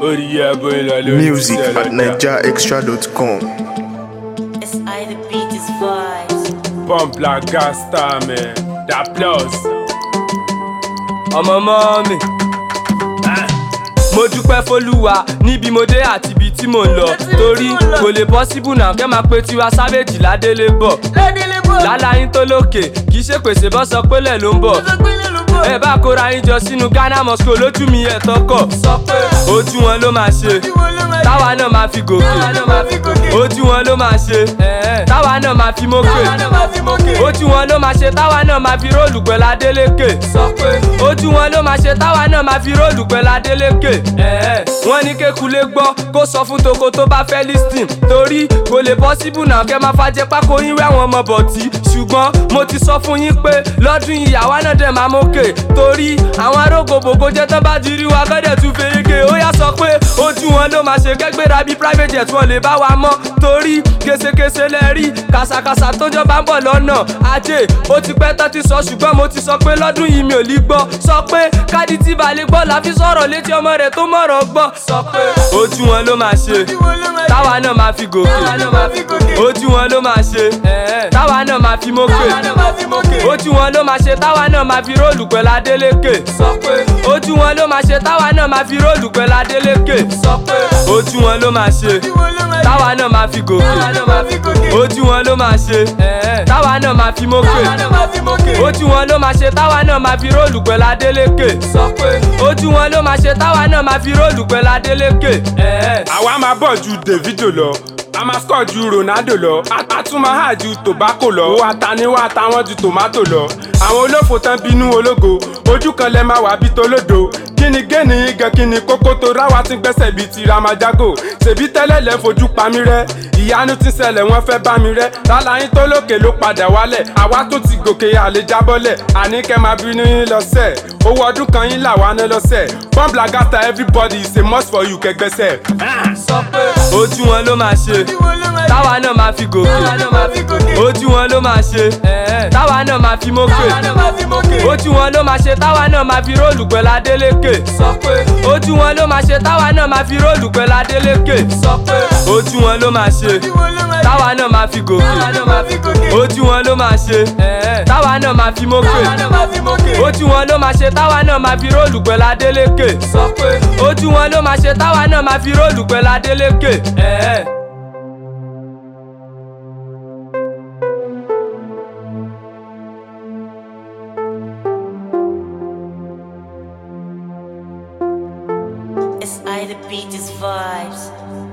orí ẹbọ ìlọ lórí Music iṣẹ́ at lọ́jà. nigerextra.com. It's I the beat is vibes. pump like gas star man that plus. ọmọ mọ́ mi. mo dúpẹ́ fọlúwa níbi mo dé àti ibi tí mò ń lọ torí kò lè possible náà kẹ́ máa pe tiwa savage ládélé bọ̀ láláyín tó lókè kì í ṣe pèsè bọ́ sọ pé lẹ̀ ló ń bọ̀ ẹ bá kóra yín jọ sínú ghana moscow lójú mi ẹ̀ tọkọ̀ sọ pé ojú wọn ló máa ṣe táwa náà máa fi gòkè ojú wọn ló máa ṣe táwa náà máa fi mókè ojú wọn ló máa ṣe táwa náà máa fi róòlù pẹ̀lú adélékè sọ pé ojú wọn ló máa ṣe táwa náà máa fi róòlù pẹ̀lú adélékè wọ́n ní kékulé gbọ́ kó sọ fún toko tó bá fẹ́ listing torí kò lè possible náà kẹ́ máa fàjẹ́ pákó yín wẹ́ àwọn ọmọ bọ̀tí ṣùgbọ́n mo ti sọ fún yín pé lọ́dún yìí àwa náà dẹ̀ máa mókè torí àwọn arógbòbògò jẹ́ tán bá ti rí wa gọ́dẹ̀ tún fèrèkè ó yá sọ pé ojú wọn ló máa ṣe kẹ́gbéra bí private jet wọn lè bá wa mọ́ torí késekése lẹ rí kàsàkàsà tó jọba ń bọ̀ lọ́nà ajé ó ti pẹ́ tán ti sọ ṣùgbọ́n mo ti sọ pé lọ́dún yìí mi ò lè gbọ́ sọ pé káàdì tí balẹ̀ gbọ́ la fi sọ̀rọ̀ létí ọmọ rẹ̀ tó mọ̀rọ̀ gbọ́ sọ pé ojú wọn ló máa ṣe táwa náà máa fi gòkè ojú wọn ló máa ṣe táwa náà máa fi mókè ojú wọn ló máa ṣe táwa náà máa fi róòlù pẹ̀lú adélékè sọ pé ojú wọn ló máa ṣe táwa náà máa fi róòlù pẹ̀lú adélékè sọ pé ojú wọn ló máa ṣe táwa náà máa fi gòkè ojú wọn ló máa ṣe táwa náà máa fi mókè ojú wọn ló máa ṣe táwa náà máa fi róòlù pẹ̀lú adélékè sọ pé ojú wọn ló máa ṣe táwa náà máa fi róòlù pẹ̀lú adélékè. àwa máa bọ̀ ju davido lọ a máa score ju ronaldo lọ a- a tún máa hà ju tobacco lọ owó ataniwá táwọn ju tomato lọ àwọn olófò tán bínú ológo ojú kan lẹ máa wà bí tolódo kí ni géènì yín gan kí ni kókó tó ráwa ti gbẹ́sẹ̀ bíi ti ramajago ṣèbí tẹ́lẹ̀ lẹ́ fojú pa mí rẹ́ ìyanu ti ṣẹlẹ̀ wọ́n fẹ́ bá mi rẹ́ láláyín tó lókè ló padà wálẹ̀ àwa tó ti gòkè àlè jábọ́lẹ̀ àní kẹ́ máa bínú yín lọ́sẹ̀ owó ọdún kan yín làwa ná lọ́sẹ̀ pump lagata everybody is a must for you kẹgbẹ́sẹ̀. sọ pé ojú wọn ló máa ṣe táwa náà máa fi gòkè ojú wọn ló máa ṣe táwa náà máa fi mókè ojú wọn ló máa ṣe táwa náà máa fi róòlù pẹ̀lú adélékè sọ pé ojú wọn ló máa ṣe táwa náà máa fi róòlù pẹ̀lú adélékè sọ pé ojú wọn ló máa ṣe táwa náà máa fi gòkè ojú wọn ló máa ṣe táwa náà máa fi mókè ojú wọn ló máa ṣe táwa náà máa fi róòlù pẹ̀lú adélékè sọ pé ojú wọn ló máa ṣe táwa náà máa fi róòlù pẹ̀lú adélékè. It's I the beat is vibes.